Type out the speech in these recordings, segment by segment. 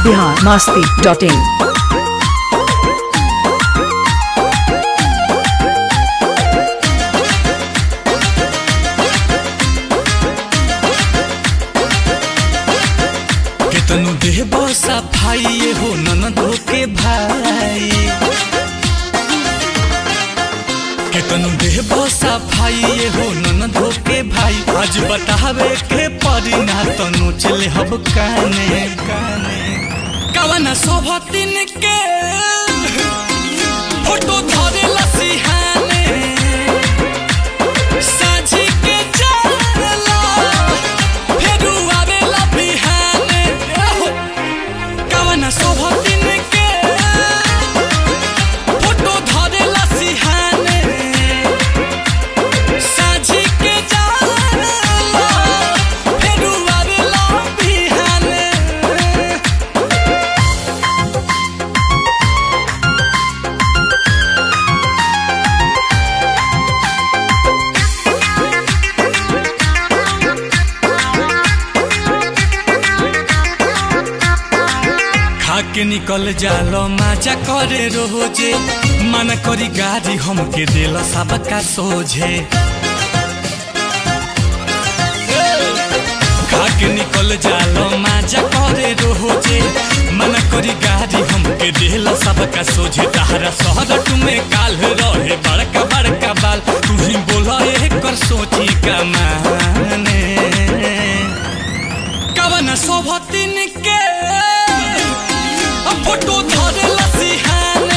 Bihar Masti dot in केतनु देह बसा भाई ये हो ननदो के भाई केतनु देह बसा भाई ये हो ननदो के भाई आज बतावे के परी ना तनु चले हब काने काने कवना सोभतिन के फोटो धरे लसिहाने साझी के जाला फेरू आवेला बिहाने एहो, कवना सोभतिन के फोटो धरेला सिहाने साझी के जाला फेरू आवेला बिहाने खाके निकल जालो माजा करे रोजे मन करी गाड़ी हमके दिल सबका सोझे खाके निकल जालो माजा करे रोजे मन करी गाड़ी हमके दिल सबका सोझे तहरा शहर तुम्हें काल रहे बड़का बड़का बाल तू ही बोला कर सोची का माने कवन शोभतिन के फोटो धरे लसिहाने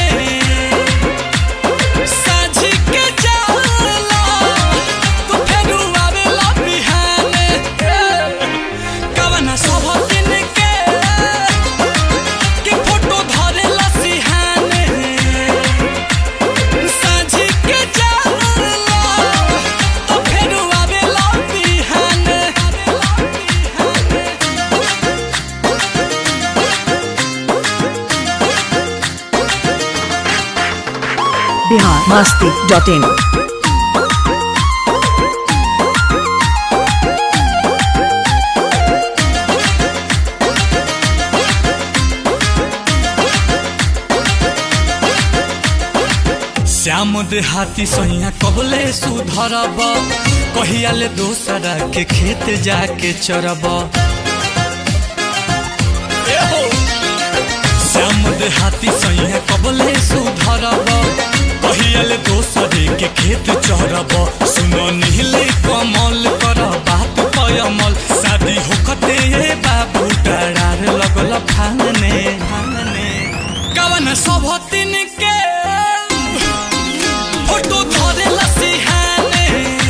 साझी के जाला तू फेरू आवेला बिहाने कवन शोभतिन के के फोटो धरे लसिहाने साझी के जाला तू फेरू आवेला बिहाने बिहार मास्ती डॉट इन श्याम देहाती सैया कबले सुधरब कहिया ले दोसरा के खेत जाके चरब एहो! श्याम देहाती सैया कबले सुधरब कहिया ले दोसरे के खेत चरब सुनो नीले कमल कर बात पयमल शादी होकते ये बाबू डरार लगल फाने फाने कवन सभतिन के फोटो धरे लसिहाने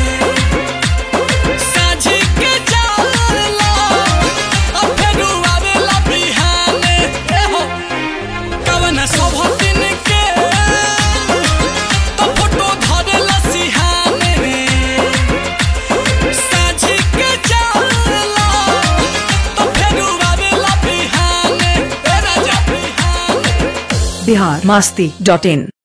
साझी के जाला आ फेरू आवेला बिहाने एहो कवन शोभतिन के तो फोटो धरे लसिहाने साझी के जाला तो फेरू आवेला बिहाने ए राजा बिहाने बिहार मास्ती डॉट इन